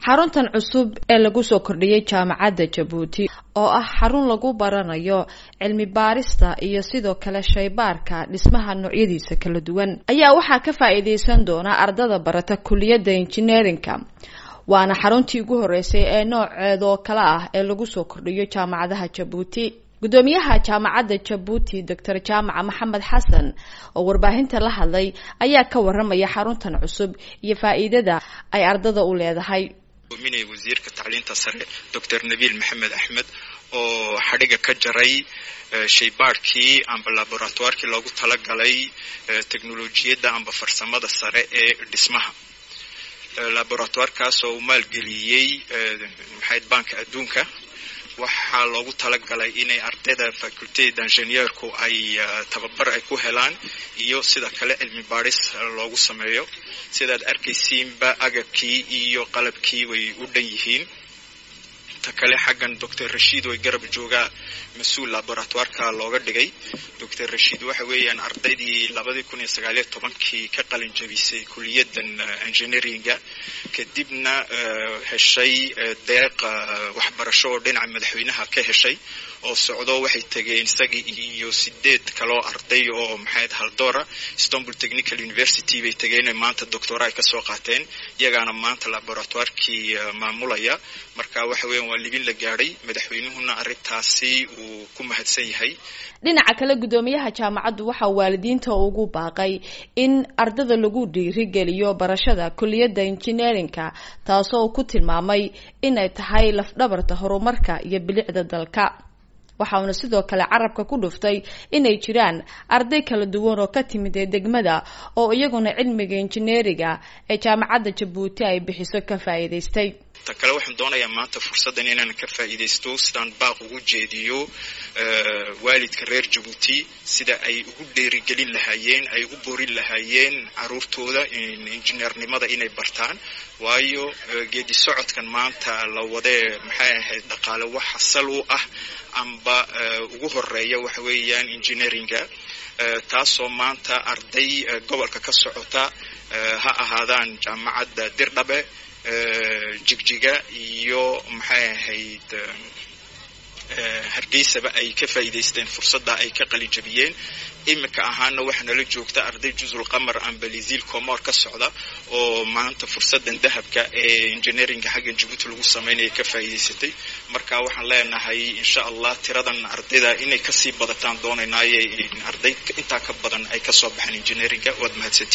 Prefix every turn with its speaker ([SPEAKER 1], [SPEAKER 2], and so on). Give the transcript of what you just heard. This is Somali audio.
[SPEAKER 1] xaruntan cusub ee lagu soo kordhiyey jaamacadda jabuuti oo ah xarun lagu baranayo cilmi baarista iyo sidoo kale shaybaarka dhismaha noocyadiisa kala duwan ayaa waxaa ka faa-iideysan doona ardada barata kuliyadda injineerinka waana xaruntii ugu horeysay ee nooceeda oo kale ah ee lagu soo kordhiyo jaamacadaha jabuuti gudoomiyaha jaamacadda jabuuti doctor jaamaca maxamed xasan oo warbaahinta la hadlay ayaa ka waramaya xaruntan cusub iyo faa-iidada ay ardada u leedahay
[SPEAKER 2] minay wasiirka tacliinta sare doctor nabiil maxamed axmed oo xadhiga ka jaray shaybaadhkii amba laboratoirkii loogu talagalay technolojiyadda amba farsamada sare ee dhismaha laboratoirkaas oo uu maalgeliyey maxayd banka adduunka waxaa loogu talagalay inay ardayda facultad ingineerku ay tababar ay ku helaan iyo sida kale cilmi baadhis loogu sameeyo sidaad arkaysiinba agabkii iyo qalabkii way u dhan yihiin ta kale xaggan doctor rashiid way garab joogaa mas-uul laboratoireka looga dhigay doctor rashiid waxa weeyaan ardaydii labadii kun iyo sagaaliyo tobankii ka qalin jabisay kuliyaddan engineeringa kadibna heshay deeq waxbarasho oo dhinaca madaxweynaha ka heshay oo socdo waxay tegeen isagii iyo sideed kaloo arday oo maxayd haldoora istanbul technical university bay tegeen maanta doctora ay kasoo qaateen iyagaana maanta laboratoirkii maamulaya marka waxa weyan waa libin la gaadhay madaxweynuhuna arrintaasi uu ku mahadsan yahay
[SPEAKER 1] dhinaca kale guddoomiyaha jaamacaddu waxaa waalidiinta ugu baaqay in ardada lagu dhiirigeliyo barashada kuliyadda injineerinka taasoo uu ku tilmaamay inay tahay lafdhabarta horumarka iyo bilicda dalka waxauna sidoo kale carabka ku dhuftay inay jiraan arday kala duwan oo ka timid ee degmada oo iyaguna cilmiga injineeriga ee jaamacadda jabuuti ay bixiso ka faa'iidaystay
[SPEAKER 2] ta kale waxaan doonayaa maanta fursaddan inaan ka faa'iidaysto sidaan baaq ugu jeediyo waalidka reer jabuuti sida ay ugu dheerigelin lahaayeen ay u borin lahaayeen caruurtooda injineernimada inay bartaan waayo geedi socodkan maanta la wadee maxay ahayd dhaqaale wax asal u ah amba ugu horeeya waxa weeyaan engineeringa taasoo maanta arday gobolka ka socota ha ahaadaan jaamacadda dirdhabe jigjiga iyo maxay ahayd hargeysaba ay ka faa'iidaysteen fursadda ay ka qalijabiyeen iminka ahaana waxaa nala joogta arday juzul qamar amba liziil comor ka socda oo maanta fursaddan dahabka ee engineeringa xaggan jabuuti lagu sameynaya ka faa'iidaysatay marka waxaan leenahay insha allah tiradan ardayda inay kasii badataan doonaynaaye arday intaa ka badan ay kasoo baxaan engineeringa waad mahadsanti